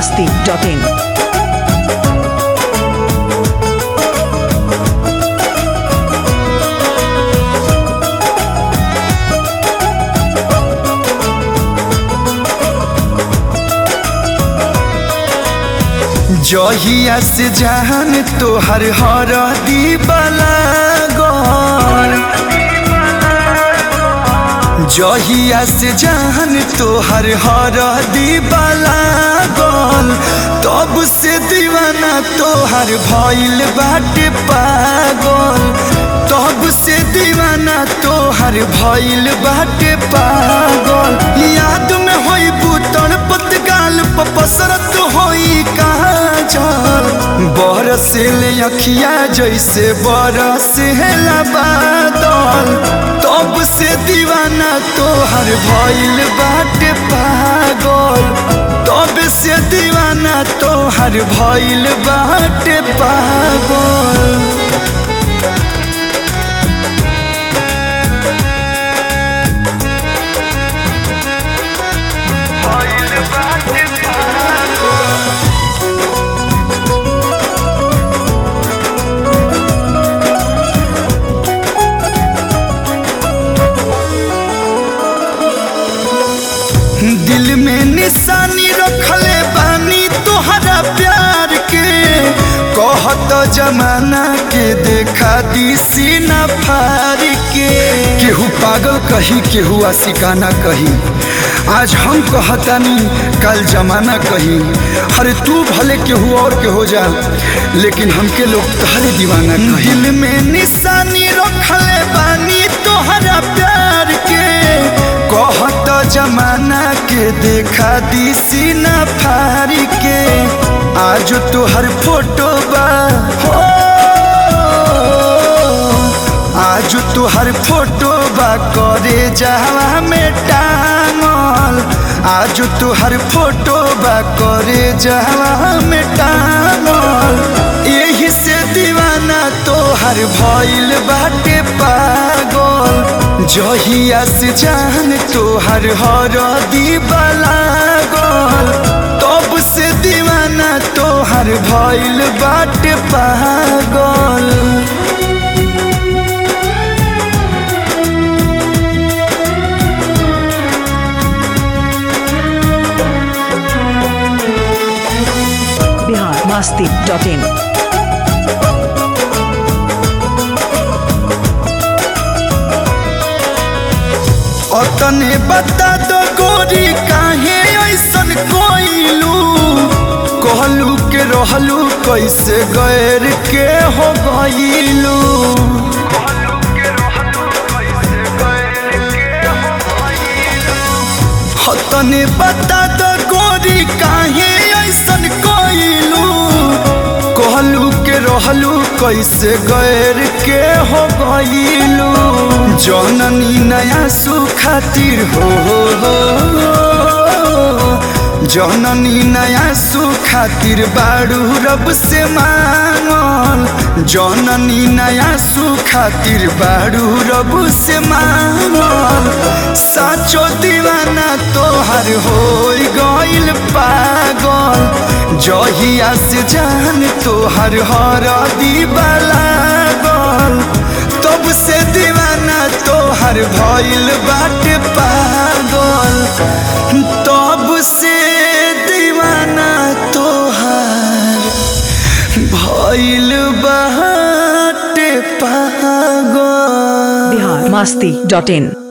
masti.in. जहिया से जहान तोहर हर दीवाला गौर जहिया से जहान तोहर हर दीवाला गौल तब से दीवाना तोहर भइल बाटे पागल तब से दीवाना तोहर भइल बाटे पागल याद में होई बुतन पतगाल पसरत होई कहाँ चल बरसिल अखिया जैसे बरसिल बादल तब से दीवाना तोहर भइल बाटे पागल तब से दीवाना तोहर भइल बाटे पागल दिल में निशानी रखले बानी तोहरा प्यार के कहत जमाना के देखा दी सीना फार के केहू पागल कही केहू आशिकाना कही आज हम कहतानी कल जमाना कही अरे तू भले केहू और के हो जा लेकिन हमके लोग तहरे दीवाना कही दिल में निशानी रखले बानी तोहरा प्यार के कहत जमाना के देखा दी सीना फारी के आज तोहर फोटो बा हो आज तोहर फोटो बा करे जावा में टांगल आज तोहर फोटो बा करे जावा में टांगल यही से दीवाना तोहर भइल बाटे पागल जहिया से जान तोहर हर दीवाला गल तब से दीवाना तोहर भइल बाटे पागल Bihar masti.in. अतने बता दो गोरी काहे ऐसन कोइलू कहलू के रहलू कैसे गैर के हो गइलू अतने बता दो गोरी काहे ऐसन कोइलू कहलू के रहलू कैसे गैर के हो गइलू जननी नया सुखातिर हो जननी नया सुखातिर बाड़ू रब से मांगल जननी नया सुखातिर बाड़ू रब से मांगल साचो दीवाना तोहर हो गइल पागल जहिया से जान तोहर हर दीवाला गल तब से दीवाना तोहर भइल बाटे पागल तब से दीवाना तोहर भइल बाटे पागल Bihar masti.in.